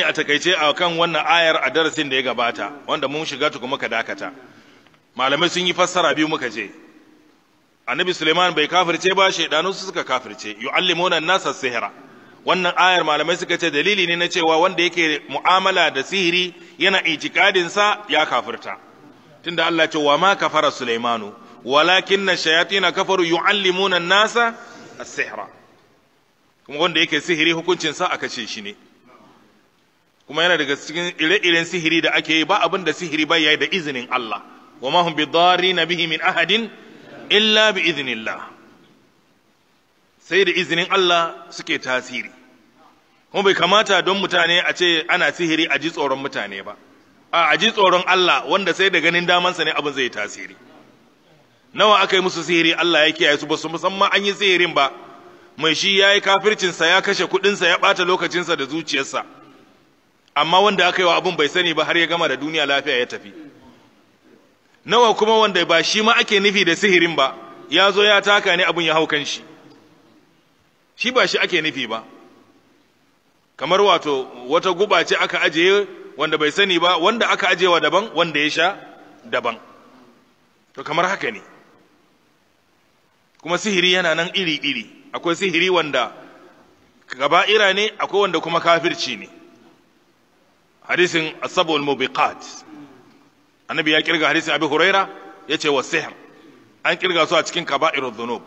a takaice a kan wannan ayar a darasin da ya gabata wanda mun shiga tuku muka dakata malamai sun yi fassara biyu muka je annabi suleiman bai kafirce ba shaidanu su suka kafirce yu'allimuna nasa sihira wannan ayar malamai suka ce dalili ne na cewa wanda yake mu'amala da sihiri yana itikadin sa ya kafirta tunda Allah ce wa ma kafara sulaimanu walakin shayatin kafaru yu'allimuna nasa as-sihra kuma wanda yake sihiri hukuncin sa aka ce shi ne kuma yana daga cikin ire-iren sihiri da ake yi ba abin da sihiri ba yayi da izinin Allah wa ma hum bidarrin bihi min ahadin illa bi iznillah sai da izinin Allah suke tasiri kuma bai kamata don mutane a ce ana sihiri a ji tsoron mutane ba a a ji tsoron Allah wanda sai da ganin damansa ne abin zai tasiri nawa aka yi musu sihiri Allah ya kiyaye su ba su musamman an yi sihirin ba mai shi ya yi kafircinsa ya kashe kuɗinsa ya ɓata lokacinsa da zuciyarsa amma wanda aka yi wa abin bai sani ba har ya gama da duniya lafiya ya tafi nawa kuma wanda ba shi ma ake nufi da sihirin ba ya zo ya taka ne abin ya hau kan shi shi ba shi ake nufi ba kamar wato wata guba ce aka ajiye wanda bai sani ba wanda aka ajiyewa daban wanda ya sha daban to kamar haka ne kuma sihiri yana nan iri-iri akwai sihiri wanda gaba'ira ne akwai wanda kuma kafirci ne hadisin asabul mubiqat annabi ya kirga hadisin abi huraira yace wa sihr an kirga su a cikin kaba'irudh dhunub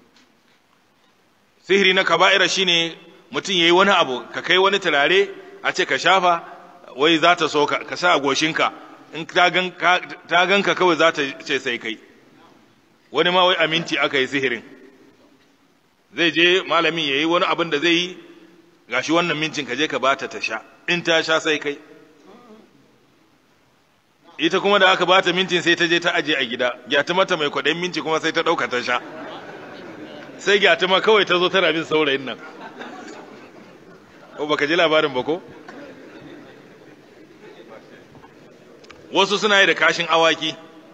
sihiri na kaba'ira shine mutum yayi wani abu ka kai wani turare a ce ka shafa wai za ta so ka sa a goshinka in ta ganka kawai za ta ce sai kai wani ma wai aminti aka yi sihirin zai je malamin ya yi wani abin da zai yi gashi wannan mincin ka je ka bata ta sha in ta sha sai kai ita kuma da aka bata mintin sai ta je ta aje a gida gyata mata mai kwaɗayin minci kuma sai ta ɗauka ta sha sai gyata ma kawai ta zo tana bin saurayin nan ko baka ji labarin ba ko wasu suna yi da kashin awaki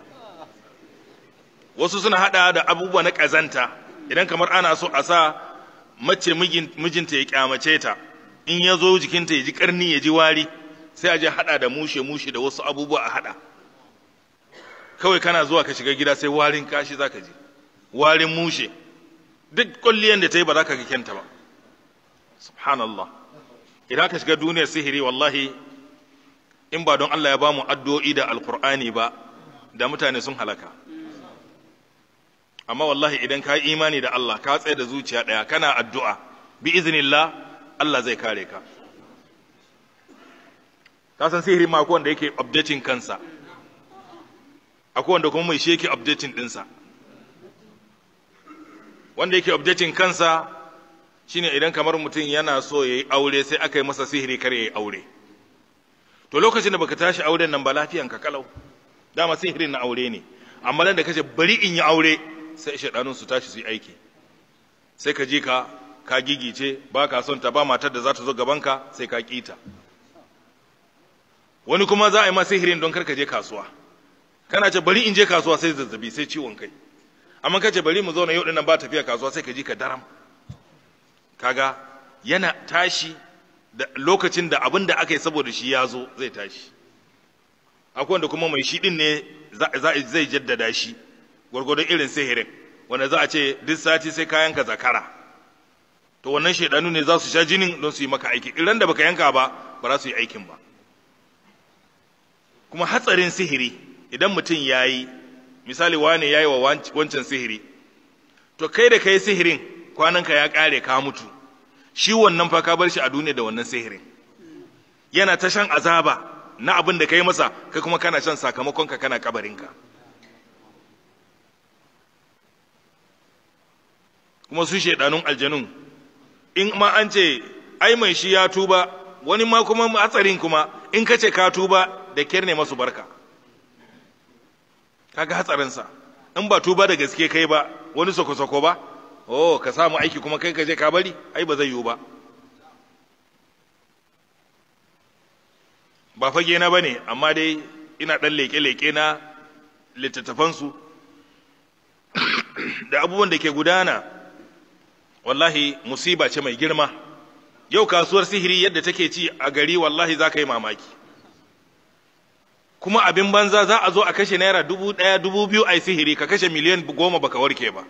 wasu suna hada da abubuwa na ƙazanta idan kamar ana so a sa mace mijinta ya kyamace ta in ya zo jikinta ya ji karni ya ji wari sai a je hada da mushe mushe da wasu abubuwa a hada kawai kana zuwa ka shiga gida sai warin kashi za ka ji warin mushe duk kwalliyan da ta yi ba za ka ga kyanta ba subhanallah idan ka shiga duniyar sihiri wallahi in ba don Allah ya ba mu addu'o'i da alkur'ani ba da mutane sun halaka amma wallahi idan ka yi imani da Allah ka tsaye da zuciya ɗaya kana addu'a bi iznillah Allah zai kare ka ka san sihiri ma akwai wanda yake updating kansa akwai wanda kuma mai shi yake updating ɗinsa wanda yake updating kansa shine idan kamar mutum yana so ya yi aure sai aka yi masa sihiri kar ya yi aure to lokacin da baka tashi auren nan ba lafiyan ka kalau dama sihirin na aure ne amma nan da kace bari in yi aure sai shaidanun su tashi su yi aiki sai ka ji ka ka gigice ba ka son ta ba matar da za ta zo gabanka sai ka kita wani kuma za a yi ma sihirin don karka je kasuwa kana ce bari in je kasuwa sai zazzabi sai ciwon kai amma kace bari mu zauna yau dinnan ba tafiya kasuwa sai ka ji ka daram kaga yana tashi da lokacin da abin da aka yi saboda shi ya zo zai tashi akwai wanda kuma mai shi din ne zai jaddada shi gwargwadon irin sihirin wanda za a ce duk sati sai ka yanka zakara to wannan shaidanu ne za su sha jinin don su yi maka aiki idan da baka yanka ba ba za su yi aikin ba kuma hatsarin sihiri idan mutum ya yi misali wane ya yi wa wancan sihiri to kai da kai sihirin kwananka ya kare ka mutu shi wannan fa ka bar shi a duniya da wannan sihirin yana ta shan azaba na abin da ka yi masa kai kuma kana shan sakamakonka kana kabarinka kuma su shaidanun aljanun in ma an ce ai mai shi ya tuba wani ma kuma hatsarin kuma in ka ce ka tuba da kyar ne masu barka kaga hatsarinsa in ba tuba da gaske kai ba wani sako-sako ba oh ka samu aiki kuma kai ka je ka bari ai ba zai yiwu ba ba fage na bane amma dai ina dan leke-leke na littattafansu da abubuwan da ke gudana wallahi musiba ce mai girma yau kasuwar sihiri yadda take ci a gari wallahi za ka yi mamaki kuma abin banza za a zo a kashe naira dubu ɗaya dubu biyu a yi sihiri ka kashe miliyan goma baka warke ba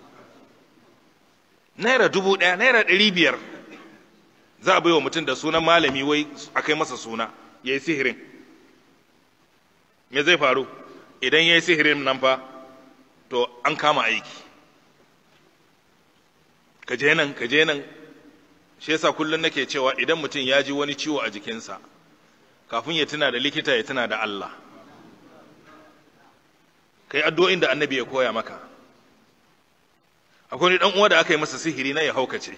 naira dubu ɗaya naira ɗari biyar za a baiwa mutum da sunan malami wai a kai masa suna ya yi sihirin me zai faru idan ya yi sihirin nan fa to an kama aiki ka je nan ka je nan shi yasa kullum nake cewa idan mutum ya ji wani ciwo a jikinsa kafin ya tuna da likita ya tuna da Allah kai addu'o'in da annabi ya koya maka akwai dan uwa da aka yi masa sihiri na ya haukace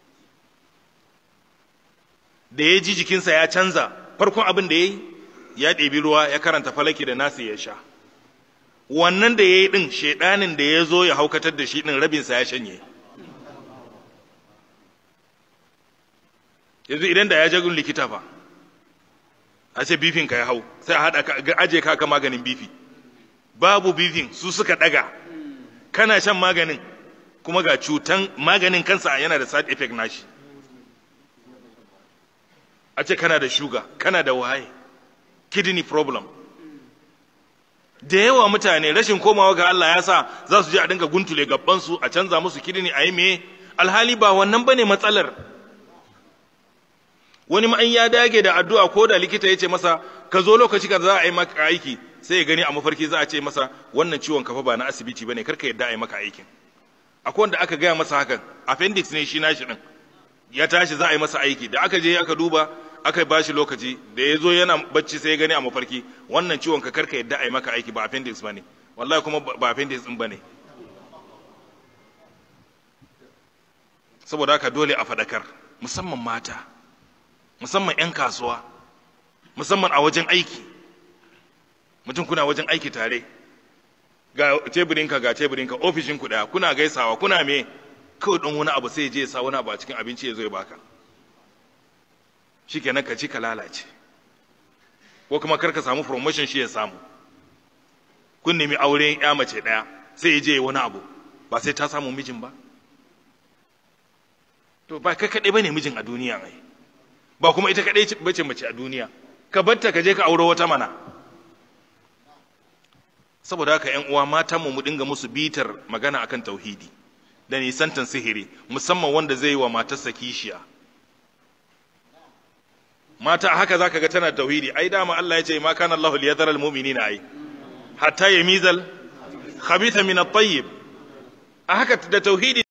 da ya ji jikinsa ya canza farkon abin da ya yi ya ɗebi ruwa ya karanta falaki da nasi ya sha wannan da ya yi ɗin shaiɗanin da ya zo ya haukatar da shi ɗin rabinsa ya shanye yanzu idan da ya jagun likita fa a ce bifin ka ya hau sai a haɗa ka aje ka maganin bifi babu bifin su suka ɗaga kana shan maganin kuma ga cutan maganin kansa yana da side effect nashi a ce kana da shuga kana da waye kidney problem da yawa mutane rashin komawa ga Allah ya sa za su je a dinga guntule gabansu a canza musu kidney a yi me alhali ba wannan bane matsalar wani ma'an ya dage da addu'a ko da likita ya ce masa ka zo lokaci ka za a yi maka aiki sai ya gani a mafarki za a ce masa wannan ciwon kafa ba na asibiti bane karka yadda a yi maka aikin akwai wanda aka gaya masa hakan appendix ne shi nashi din ya tashi za a yi masa aiki da aka je aka duba aka ba shi lokaci da ya zo yana bacci sai ya gani a mafarki wannan ciwon ka karka yadda a yi maka aiki ba appendix bane wallahi kuma ba appendix din bane saboda haka dole a faɗakar musamman mata musamman 'yan kasuwa musamman a wajen aiki mutum kuna wajen aiki tare ga teburinka ga teburinka ofishinku ɗaya kuna gaisawa kuna me kawai ɗan wani abu sai ya je ya sa wani abu a cikin abinci ya zo ya baka shi kenan ka ci ka lalace ko kuma kar ka samu promotion shi ya samu kun nemi auren ya mace ɗaya sai ya je ya wani abu ba sai ta samu mijin ba to ba kai kaɗai ba ne mijin a duniya mai ba kuma ita kaɗai bace mace a duniya ka batta ka je ka auro wata mana saboda haka ƴan uwa matan mu mu dinga musu bitar magana akan tauhidi da nisantan sihiri musamman wanda zai yi wa matarsa kishiya mata haka zaka ga tana tauhidi ai dama Allah ya ce ma kana Allahu liyadhara almu'minina ai hatta yamizal khabitha min at-tayyib a haka da tauhidi